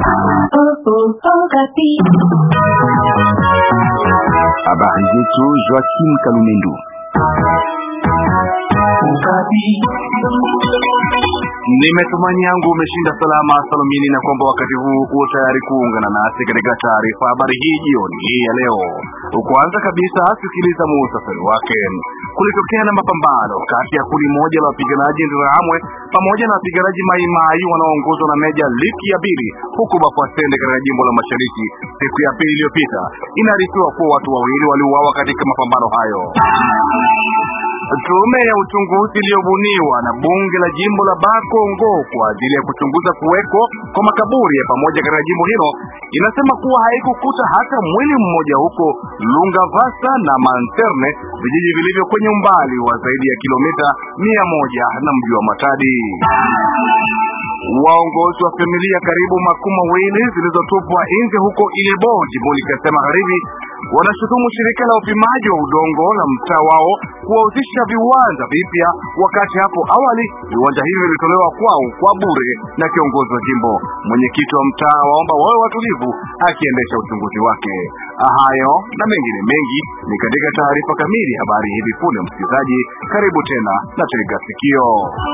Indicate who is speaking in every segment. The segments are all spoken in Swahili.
Speaker 1: Habari zetu Joaquim Kalumendo. Nimetumani yangu umeshinda salama salamini, na kwamba wakati huu uko tayari kuungana nasi katika taarifa habari hii jioni hii ya leo. Kwanza kabisa, sikiliza muhtasari wake. Kulitokea na mapambano kati ya kundi moja la wapiganaji Interahamwe pamoja na wapiganaji Maimai wanaoongozwa na Meja Liki ya Bili huku Bafwasende katika jimbo la Mashariki siku ya pili iliyopita. Inaarifiwa kuwa watu wawili waliuawa katika mapambano hayo. Tume ya uchunguzi iliyobuniwa na bunge la jimbo la Bakongo kwa ajili ya kuchunguza kuweko kwa makaburi ya pamoja katika jimbo hilo inasema kuwa haikukuta hata mwili mmoja huko Lungavasa na Manterne, vijiji vilivyo kwenye umbali wa zaidi ya kilomita mia moja na mji wa Matadi. Waongozi wa familia karibu makumi mawili zilizotupwa nje huko Ilebo jimboni Kasai Magharibi wanashutumu shirika la upimaji wa udongo la mtaa wao kuwahusisha viwanja vipya, wakati hapo awali viwanja hivyo vilitolewa kwao kwa bure na kiongozi wa jimbo. Mwenyekiti wa mtaa waomba wawe watulivu akiendesha uchunguzi wake. Hayo na mengine mengi ni katika taarifa kamili, habari hivi punde. Msikilizaji, karibu tena na tega sikio.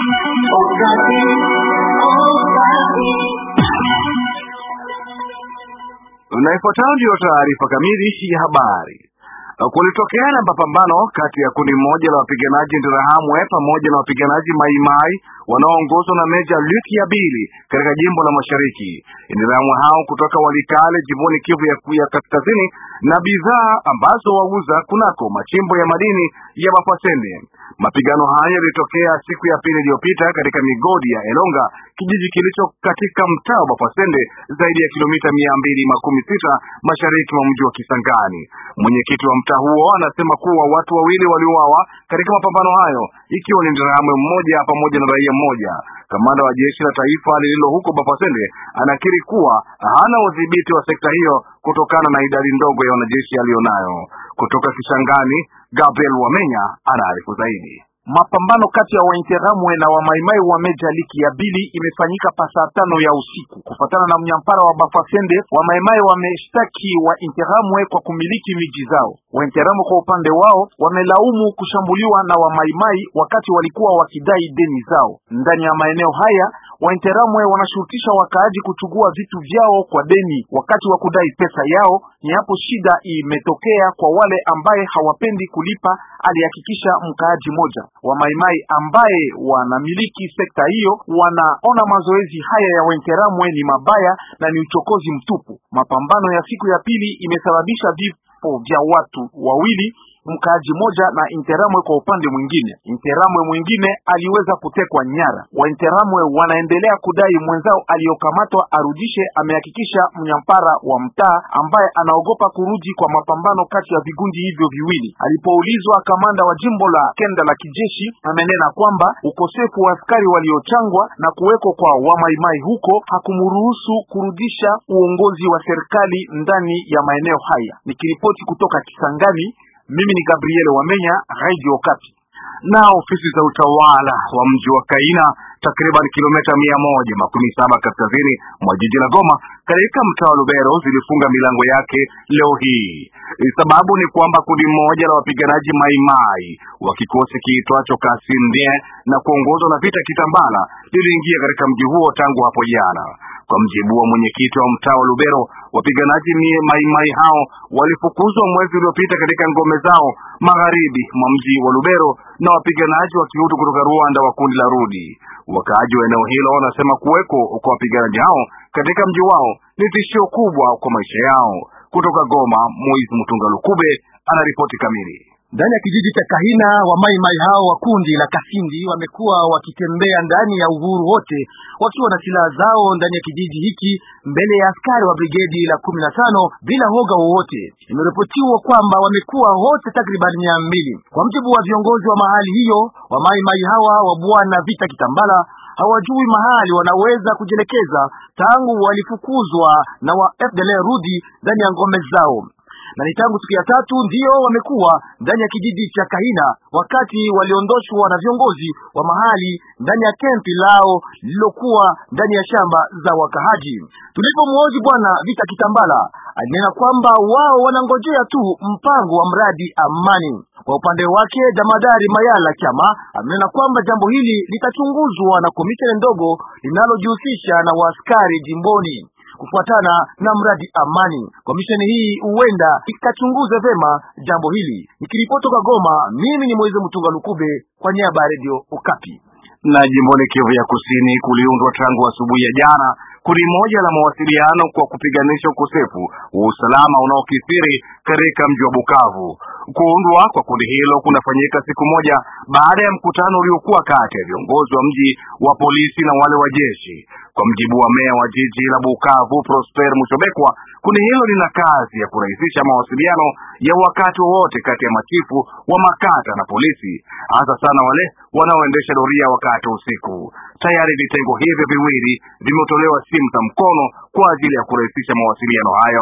Speaker 1: Na ifuatayo ndiyo taarifa kamili ya habari. Kulitokea na mapambano kati ya kundi moja la wapiganaji Interahamwe pamoja na wapiganaji Maimai wanaoongozwa na Meja Luki ya Bili katika jimbo la Mashariki. Interahamwe hao kutoka Walikale jimboni Kivu ya, ya kaskazini na bidhaa ambazo wauza kunako machimbo ya madini ya Bafwasende. Mapigano hayo yalitokea siku ya pili iliyopita katika migodi ya Elonga, kijiji kilicho katika mtaa wa Bafwasende, zaidi ya kilomita mia mbili makumi sita mashariki mwa mji wa Kisangani. Mwenyekiti wa mtaa huo anasema kuwa watu wawili waliuawa katika mapambano hayo, ikiwa ni Interahamwe mmoja pamoja na raia mmoja. Kamanda wa jeshi la taifa lililo huko Bafwasende anakiri kuwa hana udhibiti wa sekta hiyo kutokana na idadi ndogo ya wanajeshi aliyonayo. Kutoka Kisangani, Gabriel Wamenya anaarifu zaidi.
Speaker 2: Mapambano kati ya Wainteramwe na Wamaimai wa Meja Liki ya Bili imefanyika pa saa tano ya usiku. Kufatana na mnyampara wa Bafasende, Wamaimai wameshtaki Wainteramwe kwa kumiliki miji zao. Wainteramwe kwa upande wao wamelaumu kushambuliwa na Wamaimai wakati walikuwa wakidai deni zao. Ndani ya maeneo haya Wainteramwe wanashurutisha wakaaji kuchukua vitu vyao kwa deni wakati wa kudai pesa yao. Ni hapo shida imetokea kwa wale ambaye hawapendi kulipa, alihakikisha mkaaji moja. Wamaimai ambaye wanamiliki sekta hiyo wanaona mazoezi haya ya Wainteramwe ni mabaya na ni uchokozi mtupu. Mapambano ya siku ya pili imesababisha vifo vya watu wawili mkaaji moja na Interamwe kwa upande mwingine. Interamwe mwingine aliweza kutekwa nyara. Wainteramwe wanaendelea kudai mwenzao aliyokamatwa arudishe, amehakikisha mnyampara wa mtaa ambaye anaogopa kurudi kwa mapambano kati ya vigundi hivyo viwili. Alipoulizwa, kamanda wa jimbo la kenda la kijeshi amenena kwamba ukosefu wa askari waliochangwa na kuwekwa kwa wamaimai huko hakumruhusu kurudisha uongozi wa serikali ndani ya maeneo haya. Nikiripoti kutoka Kisangani, mimi ni Gabriel Wamenya, Radio Okapi.
Speaker 1: Na ofisi za utawala wa mji wa Kaina takriban kilomita mia moja makumi saba kaskazini mwa jiji la Goma katika mtaa wa Lubero zilifunga milango yake leo hii. Sababu ni kwamba kundi moja la wapiganaji Maimai wa kikosi kiitwacho Kasindie na kuongozwa na Vita Kitambala liliingia katika mji huo tangu hapo jana. Kwa mjibu wa mwenyekiti wa mtaa wa Lubero, wapiganaji Maimai hao walifukuzwa mwezi uliopita katika ngome zao magharibi mwa mji wa Lubero na wapiganaji wa kihutu kutoka Rwanda wa kundi la Rudi. Wakaaji wa eneo hilo wanasema kuweko kwa wapiganaji hao katika mji wao ni tishio kubwa kwa maisha yao. Kutoka Goma, Moise Mutunga Lukube anaripoti kamili.
Speaker 3: Ndani ya kijiji cha Kahina wa maimai hao wa kundi la Kasindi wamekuwa wakitembea ndani ya uhuru wote wakiwa na silaha zao ndani ya kijiji hiki mbele ya askari wa brigedi la kumi na tano bila hoga wowote. Imeripotiwa kwamba wamekuwa wote takriban mia mbili. Kwa mjibu wa viongozi wa mahali hiyo, wa maimai hawa wa bwana Vita Kitambala hawajui mahali wanaweza kujielekeza tangu walifukuzwa na wa FDLR rudi ndani ya ngome zao. na ni tangu siku ya tatu ndiyo wamekuwa ndani ya kijiji cha Kahina wakati waliondoshwa na viongozi wa mahali ndani ya kempi lao lililokuwa ndani ya shamba za wakahaji. Tulipomwoji bwana Vita Kitambala alinena kwamba wao wanangojea tu mpango wa mradi amani. Kwa upande wake Damadari Mayala Chama amenena kwamba jambo hili litachunguzwa na komisheni ndogo linalojihusisha na waaskari jimboni kufuatana na mradi amani. Komisheni hii huenda ikachunguza vema jambo hili. Nikiripoti toka Goma, mimi ni Moize Mtunga Lukube kwa niaba ya Radio Okapi.
Speaker 1: Na jimboni Kivu ya Kusini kuliundwa tangu asubuhi ya jana kundi moja la mawasiliano kwa kupiganisha ukosefu wa usalama unaokithiri katika mji wa Bukavu. Kuundwa kwa kundi hilo kunafanyika siku moja baada ya mkutano uliokuwa kati ya viongozi wa mji wa polisi na wale wa jeshi. Kwa mjibu wa meya wa jiji la Bukavu Prosper Mushobekwa, kundi hilo lina kazi ya kurahisisha mawasiliano ya wakati wowote kati ya machifu wa makata na polisi, hasa sana wale wanaoendesha doria wakati wa usiku. Tayari vitengo hivyo viwili vimetolewa simu za mkono kwa ajili ya kurahisisha mawasiliano hayo.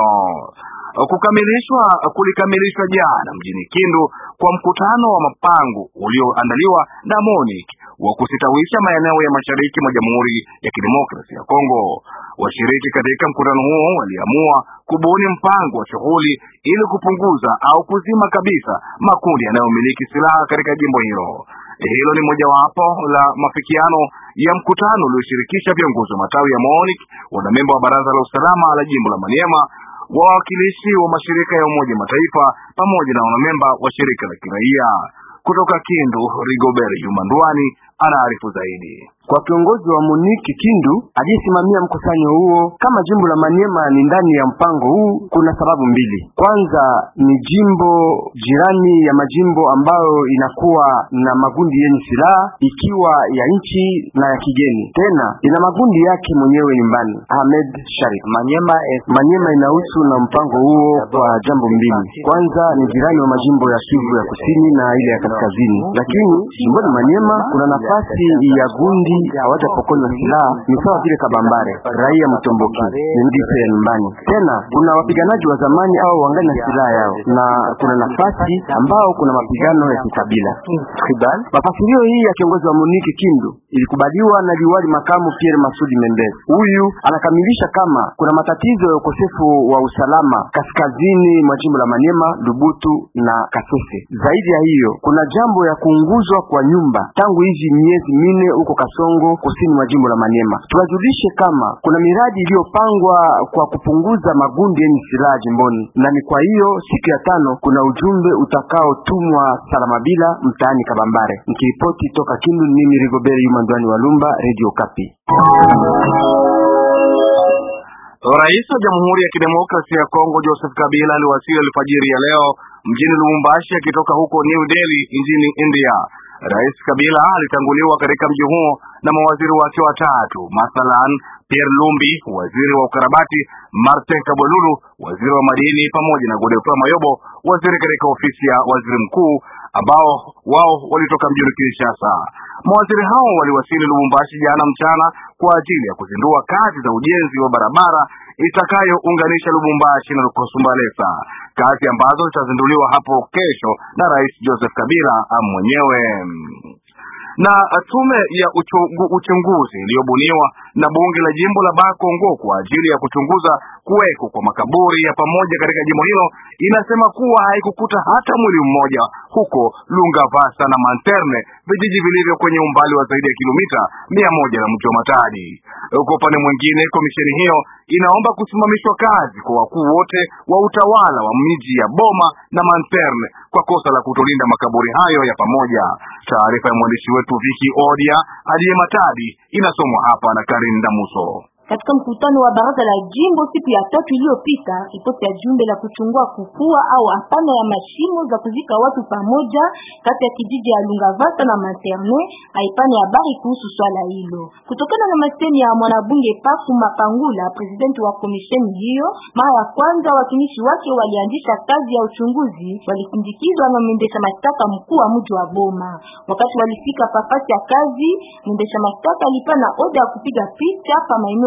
Speaker 1: Kukamilishwa kulikamilishwa jana mjini Kindu kwa mkutano wa mapango ulioandaliwa na MONUC wa kusitawisha maeneo ya mashariki mwa Jamhuri ya Kidemokrasia ya Kongo. Washiriki katika mkutano huo waliamua kubuni mpango wa shughuli ili kupunguza au kuzima kabisa makundi yanayomiliki silaha katika jimbo hilo. Hilo ni mojawapo la mafikiano ya mkutano ulioshirikisha viongozi wa matawi ya MONUC, wanamemba wa baraza la usalama la jimbo la Maniema, wawakilishi wa mashirika ya Umoja Mataifa pamoja na wanamemba wa shirika la kiraia. Kutoka Kindu, Rigobert Jumandwani anaarifu zaidi.
Speaker 4: Kwa kiongozi wa Muniki Kindu aliyesimamia mkusanyo huo, kama jimbo la Maniema ni ndani ya mpango huu, kuna sababu mbili. Kwanza ni jimbo jirani ya majimbo ambayo inakuwa na magundi yenye silaha ikiwa ya nchi na ya kigeni, tena ina magundi yake mwenyewe nyumbani. Ahmed Sharif Maniema, Maniema inahusu na mpango huo kwa jambo mbili. Kwanza ni jirani wa majimbo ya Kivu ya kusini na ile ya kaskazini, lakini jimboni Maniema kuna nafasi ya gundi hawajapokonywa silaha ni sawa vile Kabambare, raia Mtomboki ni mdiso ya nyumbani. Tena kuna wapiganaji wa zamani au wangani na silaha yao, na kuna nafasi ambao kuna mapigano ya kikabila. Mafasirio hii ya kiongozi wa Muniki Kindu ilikubaliwa na liwali makamu Pierre Masudi Mendez. Huyu anakamilisha kama kuna matatizo ya ukosefu wa usalama kaskazini mwa jimbo la Maniema, Lubutu na Kasese. Zaidi ya hiyo, kuna jambo ya kuunguzwa kwa nyumba tangu hivi miezi mine huko Kasongo, kusini mwa jimbo la Maniema. Tuwajulishe kama kuna miradi iliyopangwa kwa kupunguza magundi yenye silaha jimboni, na ni kwa hiyo siku ya tano kuna ujumbe utakaotumwa Salamabila mtaani Kabambare. Nikiripoti toka Kindu, mimi Rigobert Yumandwani wa Lumba, Radio Kapi.
Speaker 1: Rais wa Jamhuri ya Kidemokrasia ya Kongo Joseph Kabila aliwasili alfajiri ya leo mjini Lubumbashi akitoka huko New Delhi nchini India. Rais Kabila alitanguliwa katika mji huo na mawaziri wake watatu, mathalan Pierre Lumbi, waziri wa ukarabati, Martin Kabwelulu, waziri wa madini, pamoja na Godefroid Mayobo, waziri katika ofisi ya waziri mkuu, ambao wao walitoka mjini Kinshasa. Mawaziri hao waliwasili Lubumbashi jana mchana kwa ajili ya kuzindua kazi za ujenzi wa barabara itakayounganisha Lubumbashi na Kosumbalesa, kazi ambazo zitazinduliwa hapo kesho na Rais Joseph Kabila mwenyewe na tume ya uchungu, uchunguzi iliyobuniwa na bunge la jimbo la Bakongo kwa ajili ya kuchunguza kuweko kwa makaburi ya pamoja katika jimbo hilo inasema kuwa haikukuta hata mwili mmoja huko Lungavasa na Manterne, vijiji vilivyo kwenye umbali wa zaidi ya kilomita mia moja na mji wa Matadi. Kwa upande mwingine, komisheni hiyo inaomba kusimamishwa kazi kwa wakuu wote wa utawala wa miji ya Boma na Manterne kwa kosa la kutolinda makaburi hayo ya pamoja. Taarifa ya mwandishi wetu Viki Odia aliye Matadi inasomwa hapa na Karin Damuso.
Speaker 5: Katika mkutano wa baraza la jimbo siku ya tatu iliyopita, ripoti ya jumbe la kuchungua kukua au hapana ya mashimo za kuzika watu pamoja kati ya kijiji ya Lungavasa na Materne haipana habari kuhusu swala hilo. Kutokana na masemi ya mwanabunge Pafu Mapangula, presidenti wa komisheni hiyo, mara ya kwanza watumishi wake walianzisha kazi ya uchunguzi, walisindikizwa na mwendesha mashtaka mkuu wa mji wa Boma. Wakati walifika pafasi ya kazi, mwendesha mashtaka alipana oda ya kupiga picha pa maeneo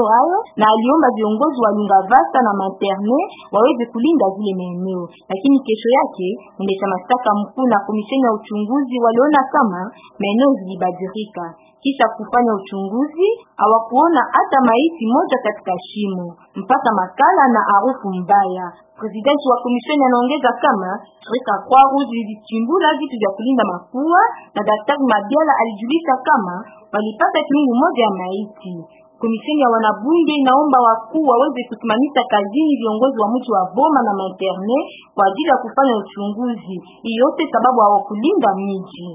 Speaker 5: hayo na aliomba viongozi wa Lungavasta na Materne waweze kulinda zile maeneo, lakini kesho yake mwendesha mashtaka mkuu na komisheni ya uchunguzi waliona kama maeneo zilibadilika. Kisha kufanya uchunguzi, hawakuona hata maiti moja katika shimo, mpaka makala na harufu mbaya. Presidenti wa komisheni anaongeza kama shirika Croix Rouge lilichimbula vitu vya kulinda mafua, na daktari Mabiala alijulisha kama walipata kiungu moja ya maiti. Komisheni ya wanabunge inaomba wakuu waweze kusimamisha kazini viongozi wa mji wa Boma na Materne kwa ajili ya kufanya uchunguzi. Hii yote sababu hawakulinda miji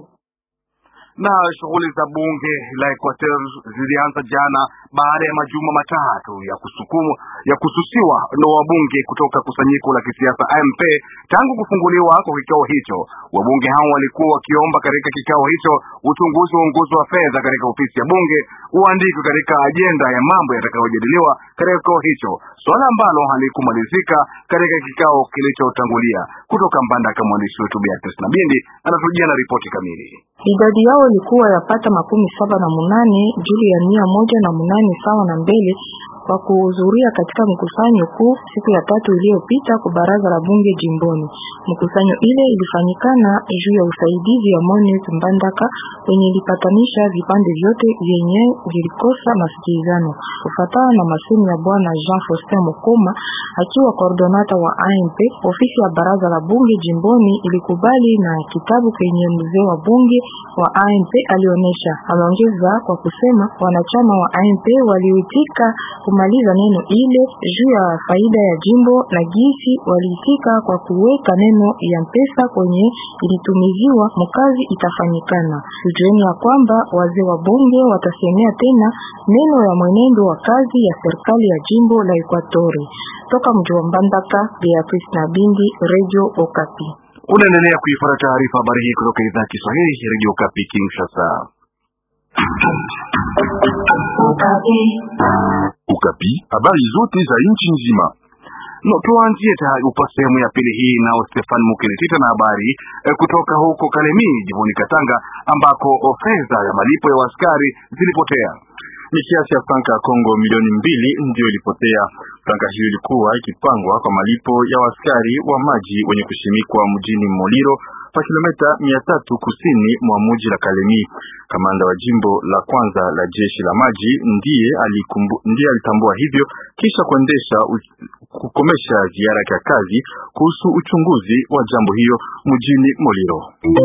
Speaker 1: na shughuli za bunge la Equateur zilianza jana baada ya majuma matatu ya kusukumwa ya kususiwa na wabunge kutoka kusanyiko la kisiasa AMP. Tangu kufunguliwa kwa kikao hicho, wabunge hao walikuwa wakiomba katika kikao hicho uchunguzi wa uongozi wa fedha katika ofisi ya bunge uandikwe katika ajenda ya mambo yatakayojadiliwa katika kikao hicho, swala ambalo halikumalizika katika kikao kilichotangulia. Kutoka Mbandaka, mwandishi wetu Beatrice Nabindi anatujia na ripoti kamili.
Speaker 6: Idadi yao ilikuwa yapata makumi saba na munane juu ya mia moja na munane sawa na mbele kwa kuhudhuria katika mkusanyo kuu siku ya tatu iliyopita kwa baraza la bunge jimboni. Mkusanyo ile ilifanyikana juu ya usaidizi ya Monet Mbandaka wenye ilipatanisha vipande vyote vyenye vilikosa masikilizano. Kufatana na masemi ya bwana Jean Faustin Mokoma akiwa koordonata wa AMP, ofisi ya baraza la bunge jimboni ilikubali na kitabu kwenye mzee wa bunge wa AMP alionyesha. Ameongeza kwa kusema wanachama wa AMP waliitika kumaliza neno ile juu ya faida ya jimbo na gisi waliitika kwa kuweka neno ya mpesa kwenye ilitumiziwa mkazi itafanyikana. Tujueni ya kwamba wazee wa bunge watasemea tena neno ya mwenendo wa kazi ya serikali ya jimbo la Ekwatori. Toka mji wa Mbandaka, Beatrice Nabindi, Radio Okapi.
Speaker 1: Unaendelea kuifuata taarifa habari hii kutoka idhaa ya Kiswahili ya Radio Okapi Kinshasa.
Speaker 7: Ukapi, habari zote za nchi nzima.
Speaker 1: No, tuanzie upa sehemu ya pili hii nao Stefan Mukelitita na habari e, kutoka huko Kalemi jimboni Katanga ambako fedha ya malipo ya askari zilipotea.
Speaker 7: Ni kiasi ya franka ya Kongo milioni mbili ndiyo ilipotea. Franka hiyo ilikuwa ikipangwa kwa malipo ya askari wa maji wenye kushimikwa mjini Moliro pa kilomita mia tatu kusini mwa mji la Kalemi. Kamanda wa jimbo la kwanza la jeshi la maji ndiye alikumbu, ndiye alitambua hivyo kisha kuendesha kukomesha ziara ya kazi kuhusu uchunguzi wa jambo hiyo mjini Moliro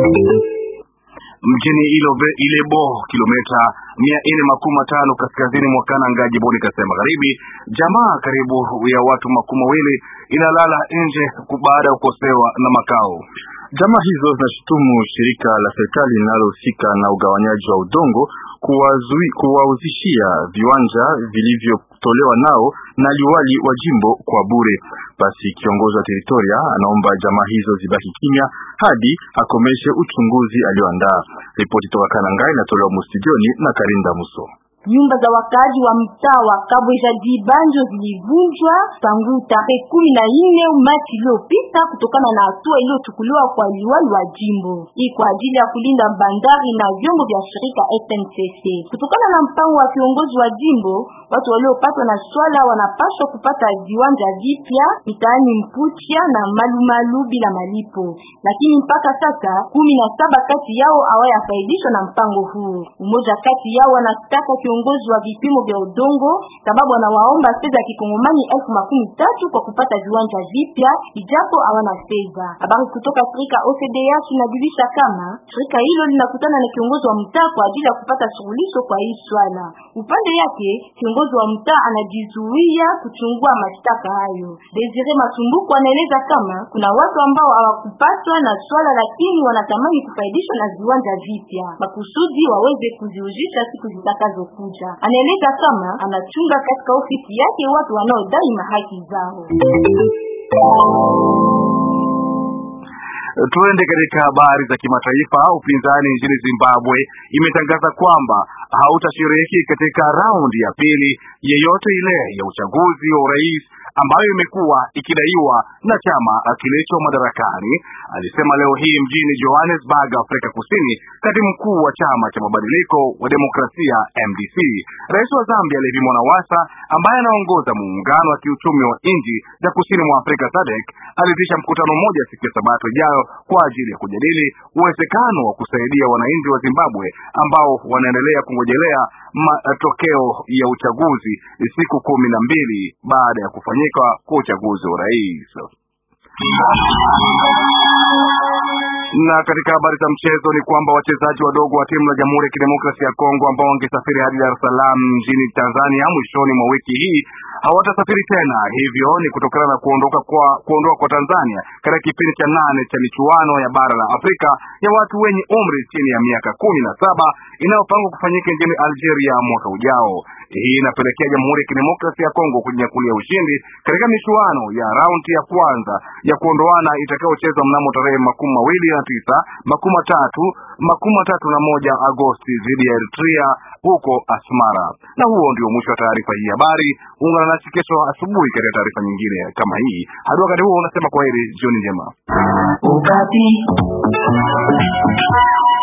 Speaker 1: mjini Ilobe, Ilebo kilomita mia nne makumi matano kaskazini mwa Kananga jimboni Kasai Magharibi, jamaa karibu ya watu makumi mawili inalala nje baada ya kukosewa na makao.
Speaker 7: Jamaa hizo zinashutumu shirika la serikali linalohusika na ugawanyaji wa udongo kuwauzishia viwanja vilivyotolewa nao na liwali wa jimbo kwa bure. Basi kiongozi wa teritoria anaomba jamaa hizo zibaki kimya hadi akomeshe uchunguzi alioandaa. Ripoti toka Kananga inatolewa mustudioni na Karinda Muso.
Speaker 5: Nyumba za wakaaji wa mtaa wa Kabweja Dibanjo zilivunjwa tangu tarehe kumi na nne Machi iliyopita kutokana na hatua iliyochukuliwa kwa liwali wa jimbo hii kwa ajili ya kulinda bandari na vyombo vya shirika SNCC. Kutokana na mpango wa kiongozi wa jimbo, watu waliopatwa na swala wanapaswa kupata viwanja vipya mitaani Mputia na Malumalu bila malipo, lakini mpaka sasa kumi na saba kati yao hawayafaidishwa na mpango huu. Umoja kati yao wanataka kiongozi wa vipimo vya udongo sababu anawaomba fedha ya kikongomani elfu makumi tatu kwa kupata viwanja vipya ijapo hawana fedha. Habari kutoka shirika OCDA tunajulisha kama shirika hilo linakutana na kiongozi wa mtaa kwa ajili ya kupata suluhisho kwa hii swala. Upande yake kiongozi wa mtaa anajizuia kuchungua mashtaka hayo. Desire Masumbuko anaeleza kama kuna watu ambao hawakupatwa na swala, lakini wanatamani kufaidishwa na viwanja vipya makusudi waweze kuziuzisha siku zitakazo kuja. Anaeleza kama anachunga katika ofisi yake watu wanaodai mahaki zao.
Speaker 1: Tuende katika habari za kimataifa. Upinzani nchini Zimbabwe imetangaza kwamba hautashiriki katika raundi ya pili yeyote ile ya uchaguzi wa urais ambayo imekuwa ikidaiwa na chama kilicho madarakani, alisema leo hii mjini Johannesburg, Afrika Kusini, katibu mkuu wa chama cha mabadiliko wa demokrasia MDC. Rais wa Zambia Levi Mwanawasa ambaye anaongoza muungano wa kiuchumi wa nchi za kusini mwa Afrika SADC aliitisha mkutano mmoja siku ya Sabato ijayo kwa ajili ya kujadili uwezekano wa kusaidia wananchi wa Zimbabwe ambao wanaendelea kungojelea matokeo ya uchaguzi siku kumi na mbili baada ya kufanyika kwa uchaguzi wa rais. Na katika habari za mchezo ni kwamba wachezaji wadogo wa timu la Jamhuri ya Kidemokrasia ya Kongo ambao wangesafiri hadi Dar es Salaam nchini Tanzania mwishoni mwa wiki hii hawatasafiri tena. Hivyo ni kutokana na kuondoka kwa kuondoka kwa Tanzania katika kipindi cha nane cha michuano ya bara la Afrika ya watu wenye umri chini ya miaka kumi na saba inayopangwa kufanyika nchini Algeria mwaka ujao. Hii inapelekea Jamhuri ya Kidemokrasia ya Kongo kujinyakulia ushindi katika michuano ya raundi ya kwanza ya kuondoana itakayochezwa mnamo tarehe makumi mawili na tisa makumi matatu makumi matatu na moja Agosti dhidi ya Eritrea huko Asmara. Na huo ndio mwisho wa taarifa hii habari. Ungana nasi kesho asubuhi katika taarifa nyingine kama hii. Hadi wakati huo unasema kwaheri, jioni njema.
Speaker 8: Ukati.